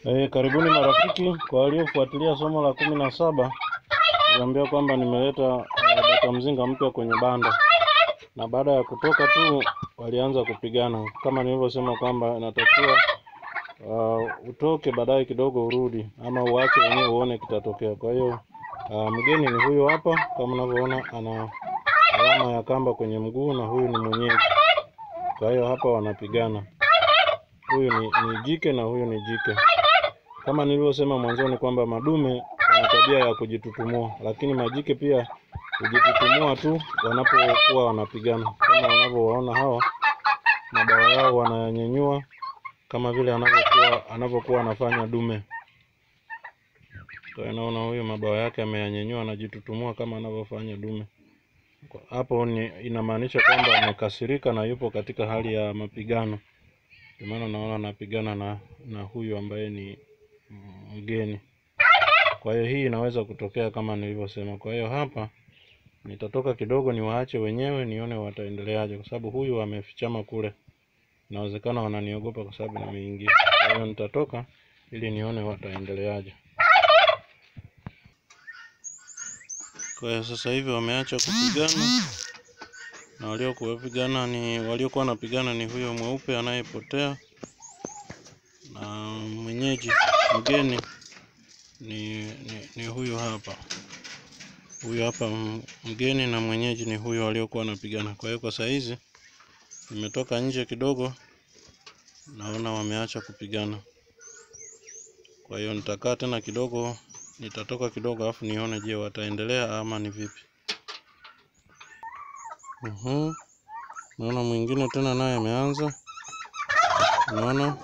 E, karibuni marafiki. Kwa waliofuatilia somo la kumi na saba niliambia kwamba nimeleta e, bata mzinga mpya kwenye banda, na baada ya kutoka tu walianza kupigana. Kama nilivyosema kwamba inatakiwa uh, utoke baadaye kidogo urudi, ama uache wenyewe uone kitatokea. Kwa hiyo uh, mgeni ni huyu hapa, kama unavyoona ana alama ya kamba kwenye mguu, na huyu ni mwenyeji. Kwa hiyo hapa wanapigana, huyu ni, ni jike na huyu ni jike. Kama nilivyosema mwanzoni kwamba madume wana tabia ya kujitutumua, lakini majike pia hujitutumua tu wanapokuwa wanapigana, kama wanavyowaona hawa, mabawa yao wanayanyanyua kama vile anavyokuwa anavyokuwa anafanya dume. Kwa hiyo naona huyu mabawa yake ameyanyanyua, anajitutumua kama anavyofanya dume. Kwa- Hapo ni inamaanisha kwamba amekasirika na yupo katika hali ya mapigano. Ndio maana naona anapigana na na huyu ambaye ni mm, mgeni. Kwa hiyo hii inaweza kutokea kama nilivyosema. Kwa hiyo hapa nitatoka kidogo, niwaache wenyewe, nione wataendeleaje, kwa sababu huyu amefichama kule. Inawezekana wananiogopa kwa sababu nimeingia. Kwa hiyo nitatoka ili nione wataendeleaje. Kwa hiyo sasa hivi wameacha kupigana na waliokuwa pigana ni waliokuwa wanapigana ni huyo mweupe anayepotea na mwenyeji mgeni ni, ni, ni huyu hapa huyu hapa m- mgeni na mwenyeji ni huyo waliokuwa wanapigana. Kwa hiyo kwa saa hizi nimetoka nje kidogo, naona wameacha kupigana. Kwa hiyo nitakaa tena kidogo, nitatoka kidogo alafu nione, je, wataendelea ama ni vipi? Mhm. Naona mwingine tena naye ameanza, naona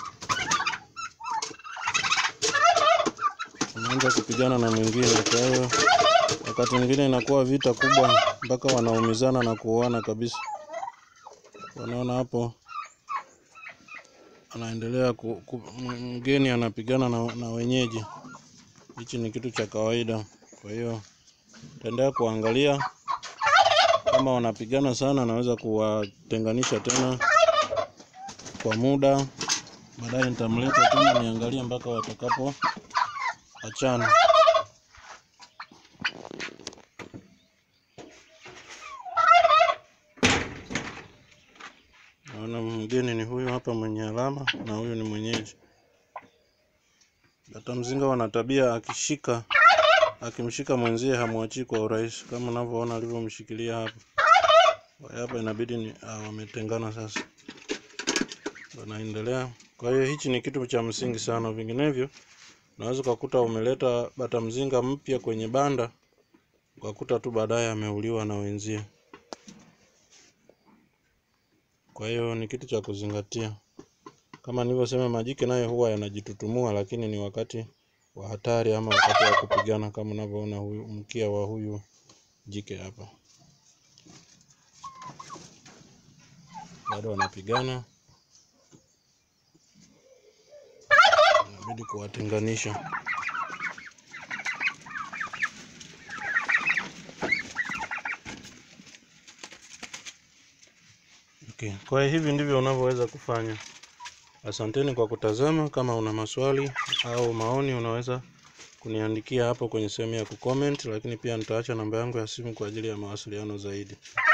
ameanza kupigana na mwingine. Kwa hiyo wakati mwingine inakuwa vita kubwa mpaka wanaumizana na kuoana kabisa. Wanaona hapo anaendelea ku, ku, m- mgeni anapigana na, na wenyeji. Hichi ni kitu cha kawaida. Kwa hiyo taendelea kuangalia kama wanapigana sana, naweza kuwatenganisha tena kwa muda. Baadaye nitamleta tena niangalie mpaka watakapo achana. Naona mgeni ni huyu hapa mwenye alama na huyu ni mwenyeji. Bata mzinga wana tabia akishika akimshika mwenzie hamwachii kwa urahisi, kama unavyoona alivyomshikilia hapa. Kwa hiyo hapa inabidi ni ah, wametengana sasa, wanaendelea. Kwa hiyo hichi ni kitu cha msingi sana, vinginevyo unaweza ukakuta umeleta bata mzinga mpya kwenye banda ukakuta tu baadaye ameuliwa na wenzie. Kwa hiyo ni kitu cha kuzingatia. Kama nilivyosema, majike nayo huwa yanajitutumua, lakini ni wakati wa hatari ama wakati wa kupigana, kama unavyoona huyu mkia wa huyu jike hapa, bado wanapigana, inabidi kuwatenganisha. Okay. Kwa hiyo hivi ndivyo unavyoweza kufanya. Asanteni kwa kutazama. Kama una maswali au maoni, unaweza kuniandikia hapo kwenye sehemu ya kucomment, lakini pia nitaacha namba yangu ya simu kwa ajili ya mawasiliano zaidi.